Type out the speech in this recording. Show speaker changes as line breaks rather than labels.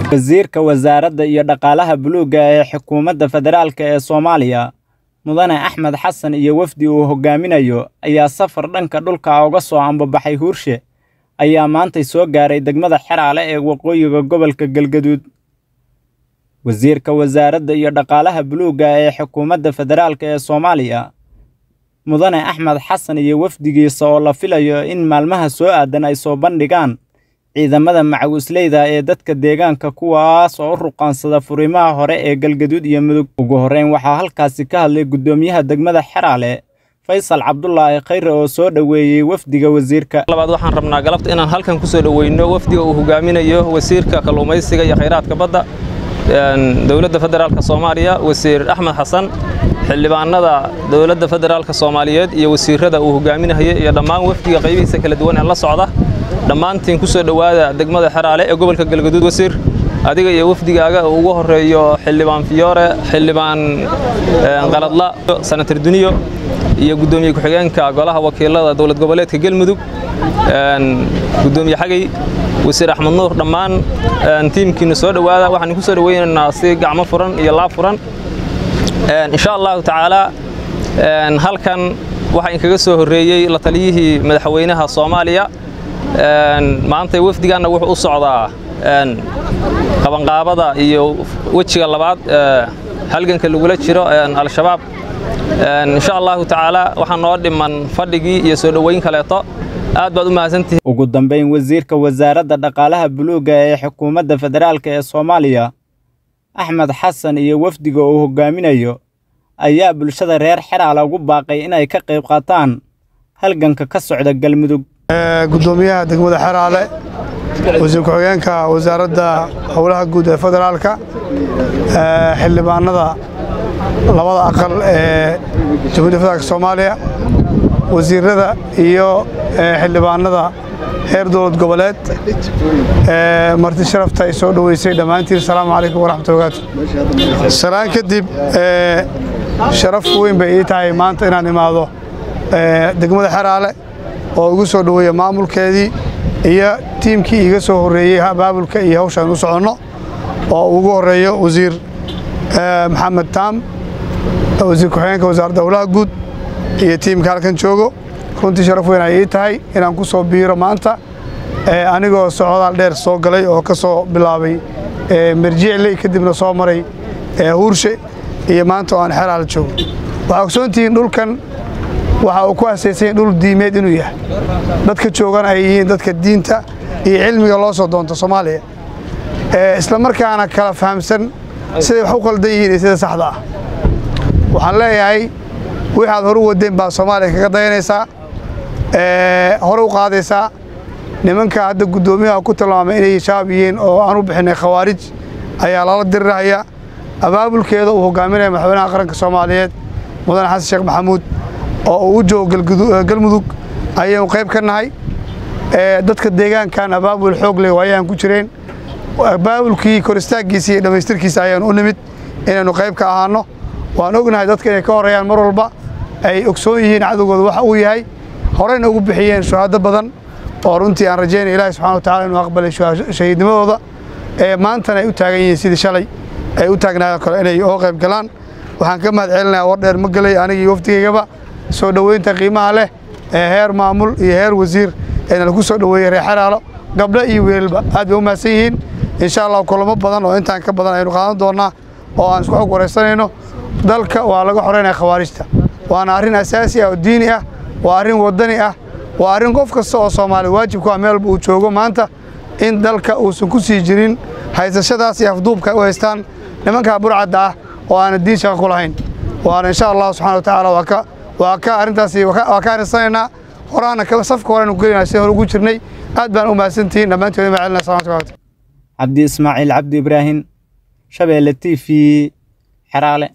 Wasiirka Wasaaradda iyo Dhaqaalaha Buluugga ee Xukuumadda Federaalk ee Soomaaliya Mudane Axmed Xasan iyo wafdi uu hogaaminayo ayaa safar dhanka dhulka uga soo ambabaxay Hurshe ayaa maantay soo gaaray degmada Xeraale ee waqooyiga gobolka Galgaduud. Wasiirka Wasaaradda iyo Dhaqaalaha Buluugga ee Xukuumadda Federaalk ee Soomaaliya Mudane Axmed Xasan iyo wafdigiisa oo la filayo in maalmaha soo aadan ay soo bandhigaan ciidamada macawisleyda ee dadka deegaanka kuwaas oo u ruqaansada furimaha hore ee Galgaduud iyo Mudug. Ugu horreyn waxaa halkaasi ka hadlay guddoomiyaha degmada Xeraale Faysal Cabdulaahi Khayre oo soo dhoweeyey wafdiga wasiirka.
labaad waxaan rabnaa galabta inaan halkan ku soo dhoweyno wafdiga uu hogaaminayo wasiirka kalluumaysiga iyo khayraadka badda dowladda federaalka Soomaaliya wasiir Axmed Xasan xildhibaanada dowladda federaalka Soomaaliyeed iyo wasiirada uu hogaaminayo iyo dhammaan wafdiga qaybihiisa kala duwan ee la socda dhammaantiin ku soo dhowaada degmada Xeraale ee gobolka Galgaduud wasiir adiga iyo wafdigaaga uu ugu horeeyo xildhibaan Fiyoore xildhibaan qaladla senator Duniyo iyo gudoomiye ku-xigeenka golaha wakiilada dowlad goboleedka Galmudug gudoomiye xagay wasiir Axmed Nuur dhammaan tiimkiina soo dhowaada waxaan ku soo dhaweynaynaa si gacmo furan iyo laab furan insha Allah tacaala halkan waxa in kaga soo horeeyay la taliyihii madaxweynaha Soomaaliya maanta wafdigaana wuxuu u socdaa qabanqaabada iyo wejiga labaad halganka lagula jiro al-shabaab insha allahu tacaala waxaa noo dhiman fadhigii iyo soo dhoweyn kaleeto aad baad u mahadsantihiin
ugu dambeyn wasiirka wasaaradda dhaqaalaha buluugga ee xukuumadda federaalk ee Soomaaliya Axmed Xasan iyo wafdiga uu hogaaminayo ayaa bulshada reer Xeraale ugu baaqay inay ka qayb qaataan halganka ka socda Galmudug
gudoomiyaha degmada Xeraale wasiir ku-xigeenka wasaaradda howlaha guud ee federaalka xildhibaanada labada aqal ee jamhuuriyadda federaalka Soomaaliya wasiirada iyo xildhibaanada heer dowlad goboleed marti sharafta ay soo dhoweysay dhammaantiin asalaamu calaykum waraxmatullahi wabarakatuh salaan kadib sharaf weyn bay ii tahay maanta inaan imaado degmada Xeraale oo ugu soo dhoweeya maamulkeedii iyo tiimkii iga soo horreeyey abaabulka iyo hawshaan u soconno oo ugu horreeyo wasiir maxamed taam wasiir ku-xigeenka wasaaradda howlaha guud iyo tiimka halkan joogo runtii sharaf weyn ay ii tahay inaan ku soo biiro maanta anigoo socdaal dheer soo galay oo ka soo bilaabay merjicley kadibna soo maray huurshe iyo maanta oo aan xeraal joogo waxaa ogsoontihiin dhulkan waxa uu ku asaysanya dhul diimeed inuu yahay dadka joogana ay yihiin dadka diinta iyo cilmiga loo soo doonto soomaaliya isla markaana kala fahamsan siday wax u qaldan yihiin iyo sida saxda ah waxaan leeyahay wixaad hor u wadeen baa soomaaliya kaga dayanaysaa hore u qaadaysaa nimanka hadda guddoomiyaha ku tilmaamay inay shabaab yihiin oo aan u bixinay khawaarij ayaa lala dirirahaya abaabulkeeda uu hogaaminaya madaxweynaha qaranka soomaaliyeed mudane xasan sheekh maxamuud oo uu u joogo galmudug ayaynu qayb ka nahay dadka deegaankan abaabul xoog leh ayaan ku jireen abaabulkii kor istaaggiisa iyo dhammaystirkiisa ayaanu u nimid inaynu qayb ka ahaanno waan ognahay dadka inay ka horreeyaan mar walba ay ogsoon yihiin cadowgooda waxa uu yahay horeyna ugu bixiyeen shuhaado badan oo runtii aan rajaynaya ilaahi subxana wa tacala inuu aqbalay shahiidnimadooda ee maantana ay u taagan yihiin sidii shalay ay u taagnaayoo kale inay oo qayb galaan waxaan ka mahad celinayaa war dheer ma gelay anigii wafdigaygaba soo dhoweynta qiimaha leh ee heer maamul iyo heer wasiir eena lagu soo dhoweeyey reer Xeraalo gabdho iyo wiilba aad bay u mahadsan yihiin insha Allah kulamo badan oo intaan ka badan aynu qaadan doonaa oo aan isku xog wareysanayno dalka waa laga xoreynaya khawaarijta waana arrin asaasi ah oo diini ah waa arrin wadani ah waa arrin qof kasta oo Soomaali waajib ku ah meel uu joogo maanta in dalka uusan ku sii jirin haysashadaas iyo afduubka u haystaan nimanka burcadda ah oo aan diin shaqo ku lahayn waana insha Allah subhanahu wa ta'ala waa ka waa ka arrintaasi waa ka arisanaynaa horaana safka horenu gelinaa si hore ugu jirnay aad baan u mahadsantihiin dhammaantood ma celina salaamatu
cabdi ismaaciil cabdi ibraahim shabeelle t v xeraale